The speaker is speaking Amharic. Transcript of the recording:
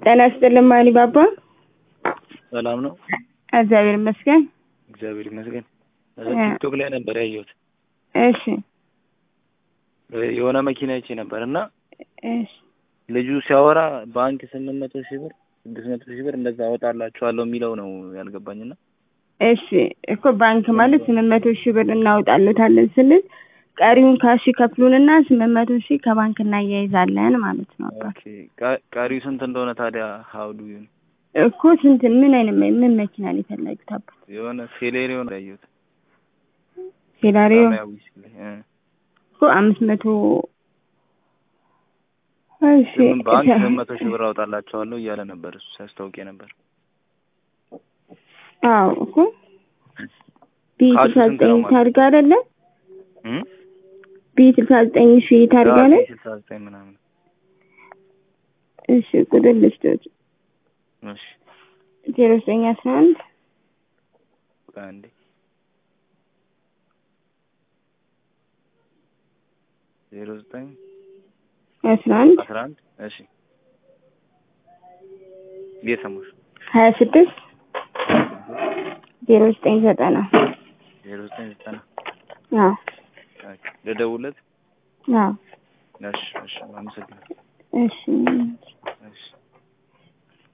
ጤና ይስጥልኝ ማኒ ባባ። ሰላም ነው? እግዚአብሔር ይመስገን። እግዚአብሔር ይመስገን። ቲክቶክ ላይ ነበር ያየሁት። እሺ የሆነ መኪና አይቼ ነበር እና እሺ ልጁ ሲያወራ ባንክ ስምንት መቶ ሺህ ብር ስድስት መቶ ሺህ ብር እንደዛ አወጣላችኋለሁ የሚለው ነው ያልገባኝና እሺ እኮ ባንክ ማለት ስምንት መቶ ሺህ ብር እናውጣለታለን ስንል ቀሪውን ካሽ ከፍሉንና ስምንት መቶ ሺህ ከባንክ እናያይዛለን ማለት ነው። አባት ኦኬ ቃ- ቀሪው ስንት እንደሆነ ታዲያ ሀውዱ ይሁን እኮ ስንት ምን አይነት መ- ምን መኪና ነው የፈለጉት አባት? የሆነ ሴሌሪዮ ነው ያየሁት። ሴላሪዮ ሰማያዊ ሲል እ እኮ አምስት መቶ እሺ ስምንት ባንክ ስምንት መቶ ሺህ ብር አወጣላችኋለሁ እያለ ነበር እሱ ሲያስታውቅ ነበር። አዎ እኮ ቢ ካሹ ስልሳ ስንት ዘጠኝ ነው ማለት? ታርጋ አይደለ? እም? ቢ ስልሳ ዘጠኝ ሺ ታርጋ አዎ፣ ነው። ስልሳ ዘጠኝ ምናምን እሺ ቁጥር ልስቶች እሺ ዜሮ ዘጠኝ አስራ አንድ ቆይ አንዴ ዜሮ ዘጠኝ አስራ አንድ አስራ አንድ እሺ እየሰማሁሽ ሀያ ስድስት ዜሮ ዘጠኝ ዘጠና ዜሮ ዘጠኝ ዘጠና አዎ ልደውልለት አዎ እሺ እሺ አመሰግናለሁ እሺ